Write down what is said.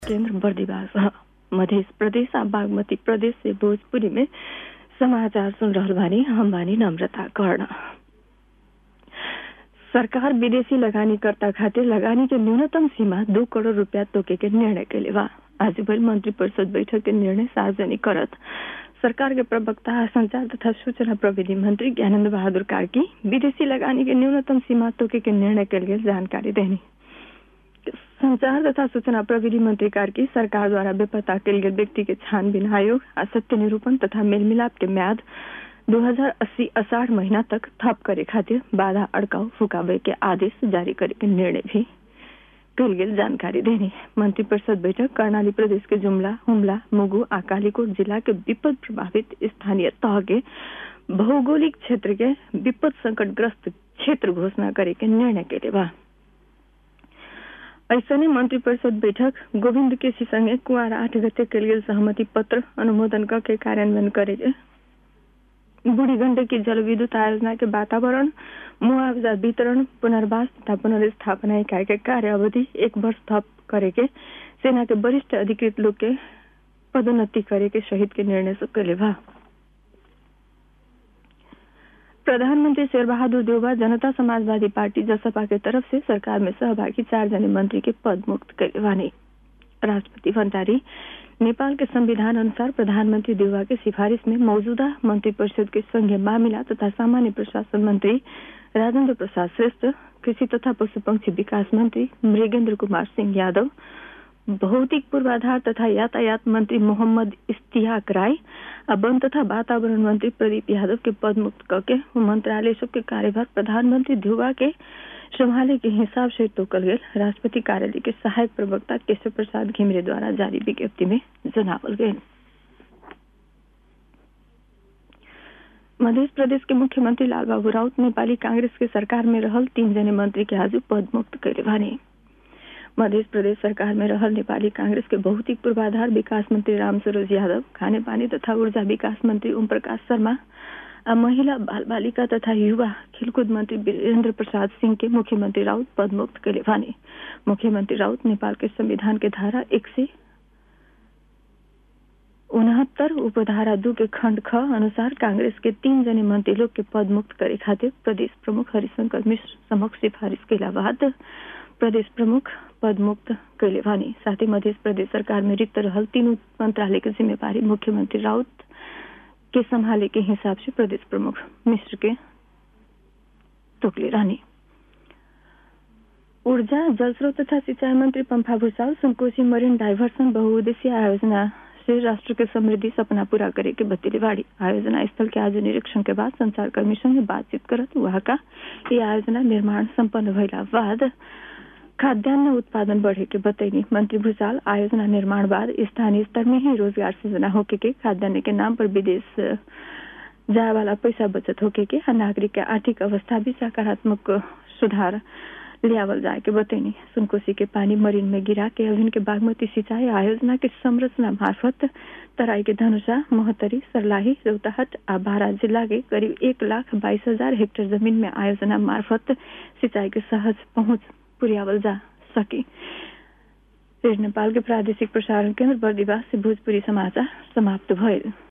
केंद्र बर्दीवास ह मध्य प्रदेश आ बागमती प्रदेश से भोजपुरी में समाचार सुन रहल बानी हम बानी नम्रता कर्ण सरकार विदेशी लगानीकर्ता खातिर लगानी के न्यूनतम सीमा दो करोड़ रुपया तोके के निर्णय कैले बा आज भइल मंत्री परिषद बैठक के निर्णय सार्वजनिक करत सरकार के प्रवक्ता संचार तथा सूचना प्रविधि मंत्री ज्ञानंद बहादुर कार्की विदेशी लगानी के न्यूनतम सीमा तोके के निर्णय के लिए जानकारी देनी संचार तथा सूचना प्रविधि मंत्री कार्की सरकार द्वारा बेपता कल गए व्यक्ति के छानबीन आयोग आ सत्य निरूपण तथा मेलमिलाप के म्याद 2080 अषाढ़ महीना तक थप करे खातिर बाधा अड़काव फुकावे के आदेश जारी करे के निर्णय भी कल गेल जानकारी देनी मंत्री परिषद बैठक कर्णाली प्रदेश के जुमला हुमला मुगु आ कालीकोट जिला के विपद प्रभावित स्थानीय तह के भौगोलिक क्षेत्र के विपद संकटग्रस्त क्षेत्र घोषणा करे के निर्णय के बा ऐसने मंत्री परिषद बैठक गोविंद केसी संगे कुआर आठ गते के लिए सहमति पत्र अनुमोदन करके कार्यान्वयन करे बूढ़ी गंडकी जल विद्युत आयोजना के वातावरण मुआवजा वितरण पुनर्वास तथा पुनर्स्थापना इकाई के कार्य अवधि एक वर्ष थप करे के सेना के वरिष्ठ अधिकृत लोग के पदोन्नति करे के सहित के निर्णय से कैले बा प्रधानमंत्री शेर बहादुर देउबा जनता समाजवादी पार्टी जसपा के तरफ से सरकार में सहभागी चार जने मंत्री के पद मुक्त कैले बानी राष्ट्रपति भंडारी नेपाल के संविधान अनुसार प्रधानमंत्री देउबा के सिफारिश में मौजूदा मंत्री परिषद के संघीय मामिला तथा सामान्य प्रशासन मंत्री राजेंद्र प्रसाद श्रेष्ठ कृषि तथा पशु पंक्षी विकास मंत्री मृगेंद्र कुमार सिंह यादव भौतिक पूर्वाधार तथा यातायात मंत्री मोहम्मद इश्तियाक राय और वन तथा वातावरण मंत्री प्रदीप यादव के पद मुक्त करके मंत्रालय सबके कार्यभार प्रधानमंत्री ध्रुवा के संभाले के हिसाब से तोकल गए राष्ट्रपति कार्यालय के सहायक प्रवक्ता केशव प्रसाद घिमरे द्वारा जारी विज्ञप्ति में जनावल गए मध्य प्रदेश के मुख्यमंत्री लालबाबू राउत नेपाली कांग्रेस के सरकार में रहल तीन जने मंत्री के आज पद मुक्त कैले बानी मध्य प्रदेश सरकार में रहल नेपाली कांग्रेस के भौतिक पूर्वाधार विकास मंत्री राम सरोज यादव खाने पानी तथा ऊर्जा विकास मंत्री ओम प्रकाश शर्मा और महिला बाल बालिका तथा युवा खेलकूद मंत्री वीरेंद्र प्रसाद सिंह के मुख्यमंत्री राउत पद मुक्त कैले बानी मुख्यमंत्री राउत नेपाल के संविधान के धारा एक से उनहत्तर उपधारा दू के खंड ख अनुसार कांग्रेस के तीन जने मंत्री लोग के पद मुक्त करे खातिर प्रदेश प्रमुख हरिशंकर मिश्र समक्ष सिफारिश कैला बाद प्रदेश प्रमुख पद मुक्त कैले बानी साथ ही मध्य प्रदेश सरकार में रिक्त रहल तीनों मंत्रालय की जिम्मेवारी मुख्यमंत्री राउत के संभाले के हिसाब से प्रदेश प्रमुख मिश्र के तोकले रानी ऊर्जा जल स्रोत तथा सिंचाई मंत्री पंफा भूषाल सुनकोशी मरीन डाइवर्सन बहुउद्देशीय आयोजना से राष्ट्र के समृद्धि सपना पूरा करे के बतेले बाड़ी आयोजना स्थल के आज निरीक्षण के बाद संचारकर्मी संगे बातचीत करत वहां का ये आयोजना निर्माण संपन्न भइला बाद खाद्यान्न उत्पादन बढ़े के बतैनी मंत्री भूषाल आयोजना निर्माण बाद स्थानीय स्तर में ही रोजगार सृजना होके के खाद्यान्न के नाम पर विदेश जाए वाला पैसा बचत होके के नागरिक के आर्थिक अवस्था भी सकारात्मक सुधार लियावल जाए के बतैनी सुनकोशी के पानी मरीन में गिरा के अभिन के बागमती सिंचाई आयोजना के संरचना मार्फत तराई के धनुषा मोहतरी सरलाही रौताहट आ बारा जिला के करीब एक लाख बाईस हजार हेक्टेयर जमीन में आयोजना मार्फत सिंचाई के सहज पहुंच पुर्यावल जा सके नेपाल के प्रादेशिक प्रसारण केंद्र बर्दिवास से भोजपुरी समाचार समाप्त भइल